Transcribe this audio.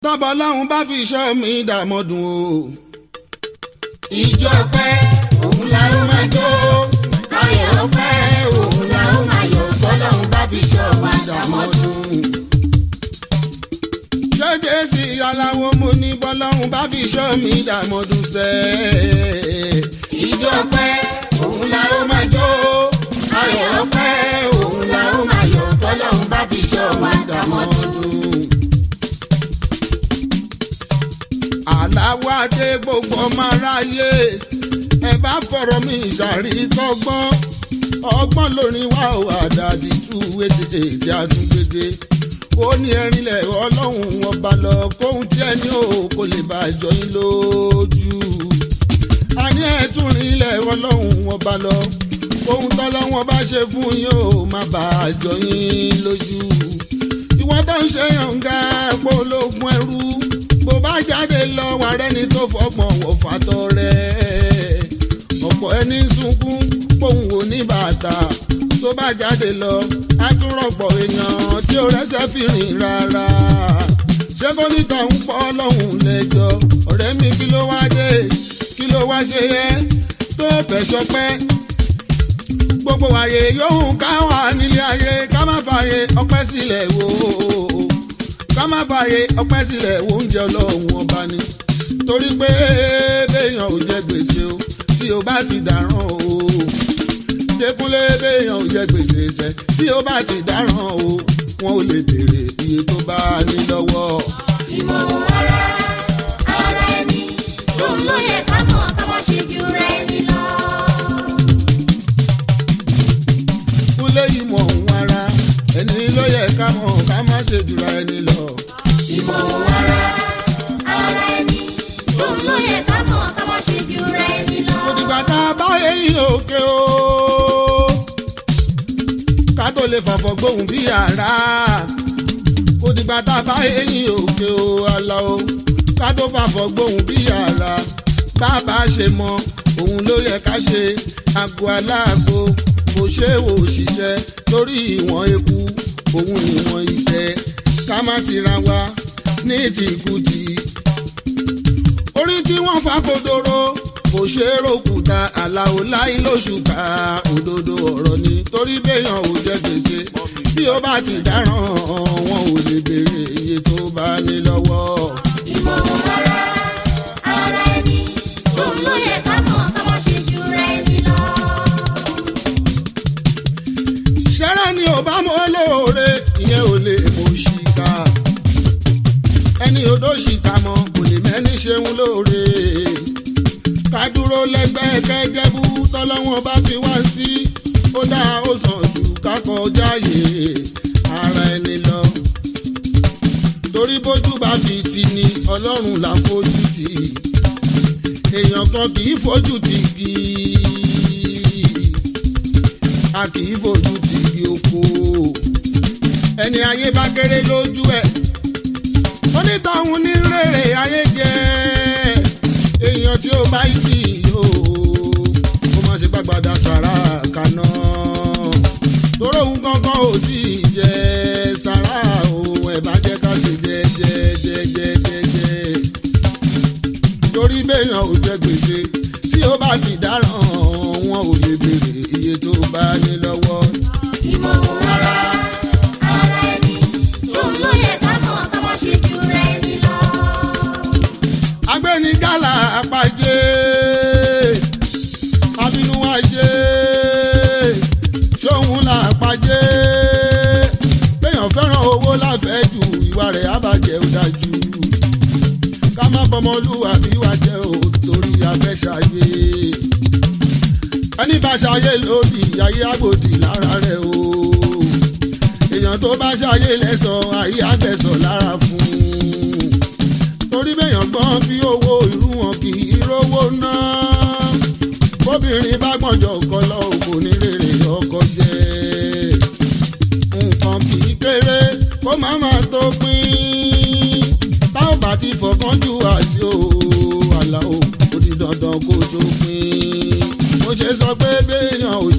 tọ́bọ̀ lọ́hún bá fi ṣọ́ mi dàmọ́dún o. ìjọ pẹ́ òun la ó máa jó ayọ̀ pẹ́ òun la ó máa yọ̀ tọ́lọ́hún bá fi ṣọ́ wa dàmọ́dún. jẹ́jẹ́ sí aláwo mo ní bọ́lọ́hún bá fi ṣọ́ mi dàmọ́dún sẹ́. ìjọ pẹ́ òun la ó máa jó ayọ̀ pẹ́ òun la ó máa yọ̀ tọ́lọ́hún bá fi ṣọ́ wa dàmọ́dún. aláwọ̀ adé gbogbo ọmọ aráyé ẹ bá fọ̀rọ̀ mi ìṣàrítọ́gbọ́n ọgbọ́n lórí wa ò àdàdì tú èdè tí a tún gbédè ó ní ẹrinlẹ̀ ọlọ́run ọba lọ kóhun tí ẹni ò kò lè bá jọ yín lójú a ní ẹ̀tún rinlẹ̀ ọlọ́run ọba lọ kóhun tọ́lọ́wọ́n bá ṣe fún yín ò má bá jọ yín lójú ìwọ́n tó ń ṣe yànga pológun ẹrú bó bá jáde lọ wà rẹ́ni tó fọgbọ̀n wọ̀ fàtọ́ rẹ̀ ọ̀pọ̀ ẹni sunkún pòun ò ní bàtà tó bá jáde lọ á tún rọ̀pọ̀ èèyàn tí ó rẹ́sẹ̀ fi rìn rárá ṣé kó níta ń pọ́ lọ́hùn lẹ́jọ́ ọ̀rẹ́ mi kí ló wá dé kí ló wá ṣe yẹ tó fẹ́ sọpẹ́ gbogbo àyè yòówù ká wà nílé ayé ká má fààyè ọpẹ́ sílẹ̀ wò ó ká má fààyè ọpẹ́ sílẹ̀ wo oúnjẹ ọlọ́run ọba ni torí pé béèyàn ò jẹ gbèsè o tí o bá ti dáràn o Dékúnlé béèyàn ò jẹ gbèsè ṣẹ tí o bá ti dáràn o wọn ò lè béèrè iye tó bá ní lọ́wọ́. ìmọ̀ràn ara ara ẹni tó lóye ká mọ̀ ká má ṣe ju ra ẹni lọ. Kúnlé ìmọ̀ òun ara ẹni ló yẹ ká mọ̀ ká má ṣe jùra ẹni lọ. ìmọ̀ràn ara ara ẹni tó lóye ká mọ̀ ká má ṣe ju ra ẹni lọ. kò dìgbà tá a bá eyín òkè o ká tó lè fọ̀fọ̀ gbóhùn bí ara kò dìgbà tá a bá eyín òkè o àlà o ká tó fàfọ̀ gbóhùn bí ara bàbá ṣe mọ òun ló yẹ ká ṣe àgọ́ aláàgọ́ kò ṣe é wò ṣiṣẹ́ lórí ìwọ̀n eku òun ìwọ̀n ìtẹ́ ká má ti ra wa ní tìkùtì orí tí wọ́n fa kodoro kò ṣe é ròkúta àlàó láì lóṣù ká òdodo ọ̀rọ̀ ni torí béèyàn ò jẹ gbèsè bí ó bá ti dáràn wọn ò lè béèrè iye tó bá ní lọ́wọ́. ìmọ̀ràn ara ara ẹni tó lóye ká mọ̀ ká má ṣe ju ra ẹni lọ. ṣẹ́rẹ́ ni ò bá mọ́ lóore ìyẹn ò lè mọ̀ ṣìkà ẹni odò ṣìkà mọ́ kò lè mẹ́ni ṣeun lóore ká dúró lẹ́gbẹ́ kẹ́jẹ́bú tọ́lọ́wọ́n bá fi wá sí ó dá ó sàn jù ká kọjá yè ara ẹni lọ torí bójú bá fi ti ni ọlọ́run là ń fojú tì èèyàn kan kì í fojú tì kì í a kì í fojú ti igi oko ẹni ayé bá kéré lójú ẹ onítọ̀hún ní rèrè ayé jẹ èèyàn tí ó bá tì yó kó má ṣe gbàgbàdà sàrà kaná tóró òun kankan ò tí ì jẹ sàrà òun ẹ̀ bá jẹ́ ká ṣe jẹ́jẹ́jẹ́jẹ́jẹ́ torí béèyàn ò jẹ gbèsè tí ó bá ti dáràn wọn ò lè béèrè iye tó bá ní lọ́wọ́. ìmọ̀ràn ara ara ẹni tó lóye ká mọ̀ ká má ṣe ju ra ẹni lọ. agbẹnigàlà àpàjẹ abínúwájẹ ṣóhun là àpàjẹ béèyàn fẹ́ràn owó láfẹ̀ẹ́ ju ìwà rẹ̀ àbàjẹ́ ò dájú ká má bọmọlúwàbí wa jẹ́ ò torí afẹ́ṣayé ẹni bá ṣayé lòdì ayé àgbòdì lára rẹ̀ o èèyàn tó bá ṣayé lẹ́sàn ayé àgbẹ̀sọ̀ lára fún un torí béèyàn gbọ́n bí owó irú wọn kì í rówó ná bóbìnrin bá gbọ́njọ ọkọ lọ kò ní rèrè ọkọ jẹ́ nǹkan kì í kéré kó má má tó pín táwọn bá ti fọkàn jù wá sí o àlà o ó di dandan kó tó pín mo ṣe sọ pé béèyàn ò